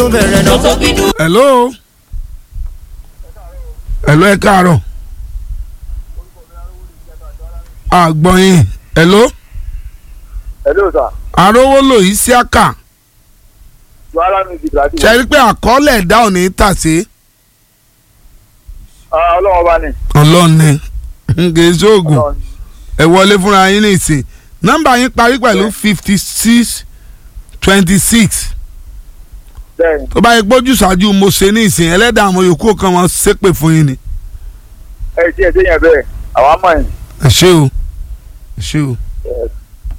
bẹ̀rẹ̀ náà. hello hello ẹ káàárọ̀ àgbọ̀yìn hello hello sir arówólò isiaka wàhálà mi di brazil. ṣe rí pé àkọọ́lẹ̀ ẹ̀dá ò ní tàsé ọlọ́wọ́ bá ní. ọlọ́ni ngèzó oògùn Ọlọ́run. ẹ wọlé fúnra yín nìsín nọ́mbà yín parí pẹ̀lú fifty six twenty six bẹ́ẹ̀ni tó bá yẹ gbójú ṣáájú mo ṣe ní ìsìn ẹlẹ́dàá àwọn yòókù kan wọn ṣépè fún yín ni ẹ tí ẹ tí yẹn bẹ́ẹ̀ àwa mọ̀ yín. ẹ ṣé o ẹ ṣé o. Yes.